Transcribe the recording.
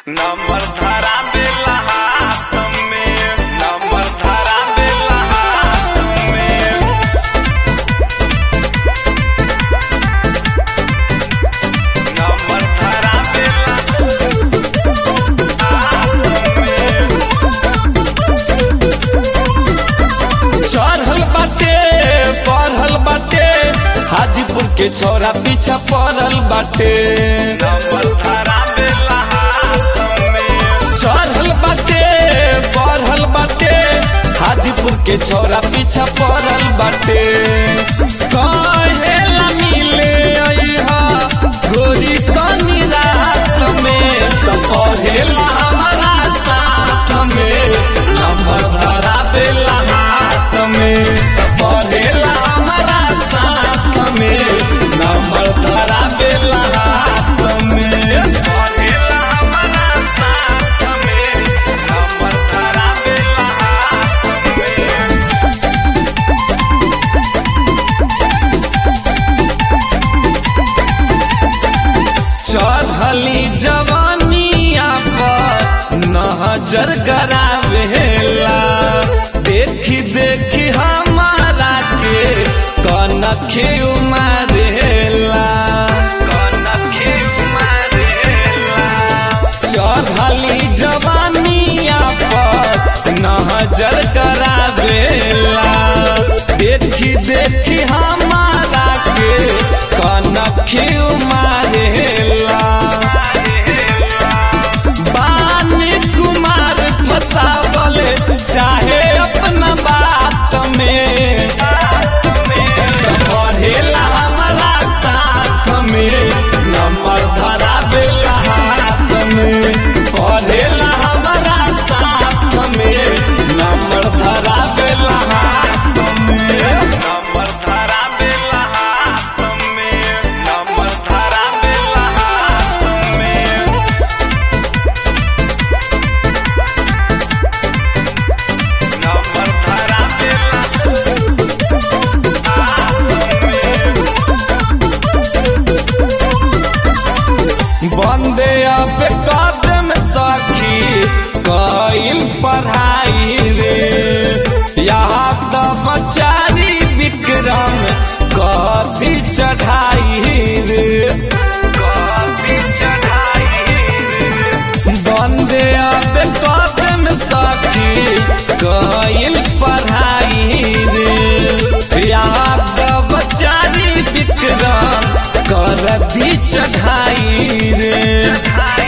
number धरा देला हाथ में नंबर धरा देला हाथ में नंबर धरा देला चढ़ल बाटे पढ़ल बाटे हाजीपुर के छोरा पीछा पड़ल बाटे नंबर धरा देला हाथ में चढ़ल बाटे पढ़ल बाटे हाजीपुर के छोरा पीछा पड़ल बाटे कहेला मिले अइहा गोरी कनी रात में तो पढ़ेला हमारा साथ में नंबर धरा देला हाथ में तो पढ़ेला हमारा साथ में नंबर धरा देला हाथ में पढ़ेला हमारा साथ में नंबर धरा देला हाथ में चढ़ली जवानिया पर नजर गरावेला देखी देखी हमारा के कनखे उमारेला कनखे मारेला चढ़ली जवानिया पर नजर गरावेला देखी देखी हमारा के कनखे उमारेला बानी कुमार फसावल चाहे अपना बात में पढ़ेला हमारा साथ में नंबर धरा देला हाथ में पढ़ेला हमारा साथ में नंबर धरा देला हाथ में नंबर धरा देला हाथ में नंबर धरा देला हाथ में नंबर धरा देला बंदे अब कदम सखी कईल पढ़ाई रे यहाँ तब चारी विक्रम कदी चढ़ाई रे कॉफी चढ़ाई बंदे अब कदम सखी कईल पढ़ाई रे यहाँ तब चारी विक्रम कर दी चढ़ाई रे चढ़ाई